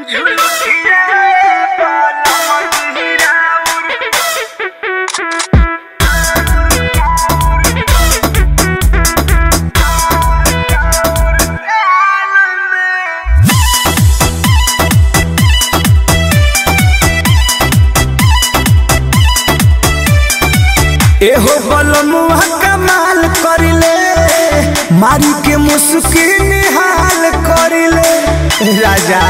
एहो बलमुआ कमाल करिले मारी के मुस्की निहाल करिले राजा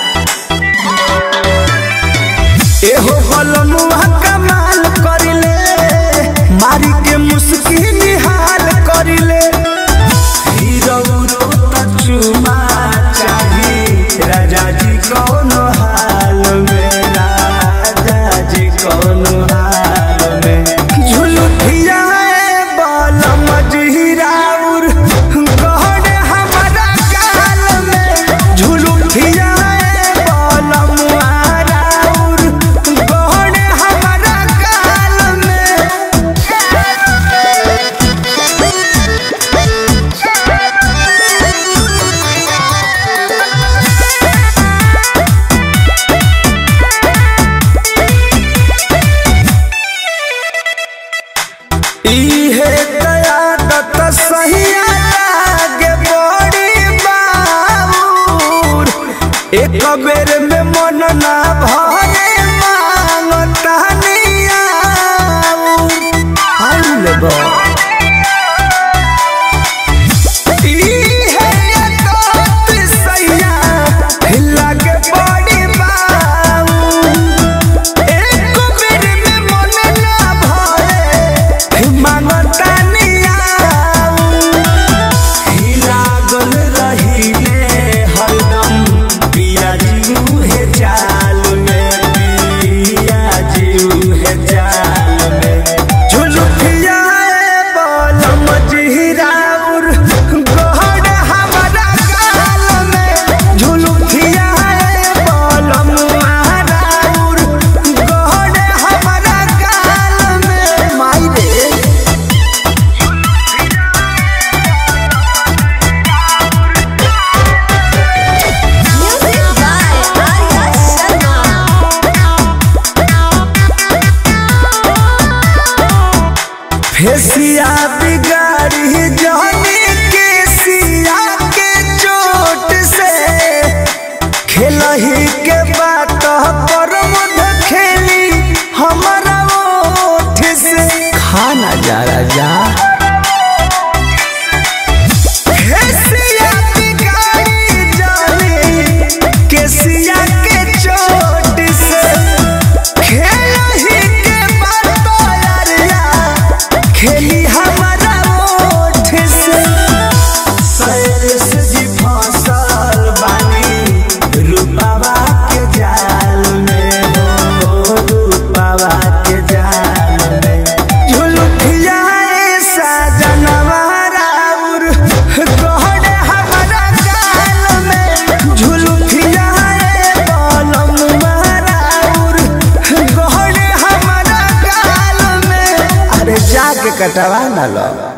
एहो बलमुआ कमाल करिले मारी के मुस्की निहाल करिले हीरो त चुमा चाही राजा जी कौन हाल में राजा जी कौन हाल में झुलुठिया बल मजहिराउर गहन हमारा काल में झुलुठिया बल मुआराउर गहन हमारा काल में इहे कयादत सहिया लागे बड़ी बाबूर एक बेर में मन ना भरे मांगता नियाऊर आउल बा इहे कयादत सहिया लागे बड़ी बाबूर एक बेर में मन ना भरे मांगता नियाऊ लागल रहिले हरदम पिया जीऊ हे चाल में पिया जीऊ हे चाल में झुलुकिया बल मजहिराउर गहन हमारा काल में झुलुकिया बल मुहाराउर गहन हमारा काल में माई रे Music by Arya Sharma. फेसिया बिगाड़ी जाने के सिया के चोट से खेलही के बात पर मुध खेली हमारा ओठ से खाना जा राजा फेसिया बिगाड़ी जाने के सिया के चोट से खेलही के बात यारिया खेली हमारा ओठ से सैरस जी फसल बानी रूपावा के जाल में हो रूपावा के जाल में झुलुकिया साजनवा राउर गहन हमारा गाल में झुलुकिया बलम राउर गहन हमारा गाल में अरे जाके कटवा ना लो